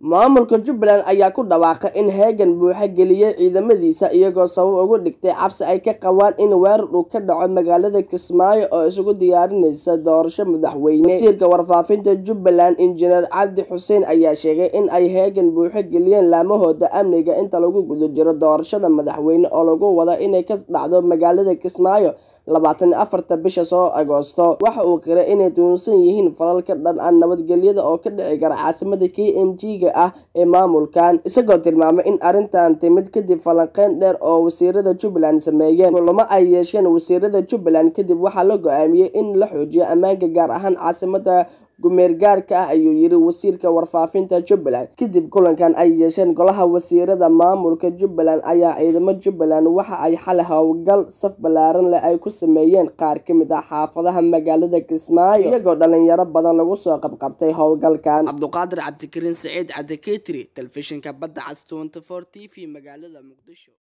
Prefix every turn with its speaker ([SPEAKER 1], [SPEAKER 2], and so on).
[SPEAKER 1] maamulka jubbaland ayaa ku dhawaaqay in heegan buuxa geliyey ciidamadiisa iyagoo sabab ugu dhigtay cabsi ay ka qabaan in weerar uu ka dhaco magaalada kismaayo oo isugu diyaarinaysa doorasho madaxweyne wasiirka warfaafinta jubbaland injineer cabdi xuseen ayaa sheegay in ay heegan buuxo geliyeen laamahooda amniga inta lagu guda jiro doorashada madaxweyne oo lagu wada inay ka dhacdo magaalada kismaayo labaatan afarta bisha soo agoosto waxa uu qiray inay tuunsan yihiin falal ka dhan ah nabadgelyada oo ka dhici kara caasimada k m g ga ah ee maamulkan isagoo tilmaamay in arrintan timid kadib falanqeyn dheer oo wasiirada jubbaland sameeyeen kulamo ay yeesheen wasiirada jubbaland kadib waxaa la go-aamiyey in la xoojiyo ammaanka gaar ahaan caasimada gumeergaarka ah ayuu yiri wasiirka warfaafinta jubbaland kadib kulankan ay yeesheen golaha wasiirada maamulka jubbaland ayaa ciidamo jubbaland waxa ay xalay howlgal saf ballaaran leh ay ku sameeyeen qaar ka mid ah xaafadaha magaalada kismaayo iyagoo dhalinyaro badan lagu soo qabqabtay howlgalkan cabduqaadir cabdikariin saciid cabdiketri telefishinka badda cas t t v magaalada muqdisho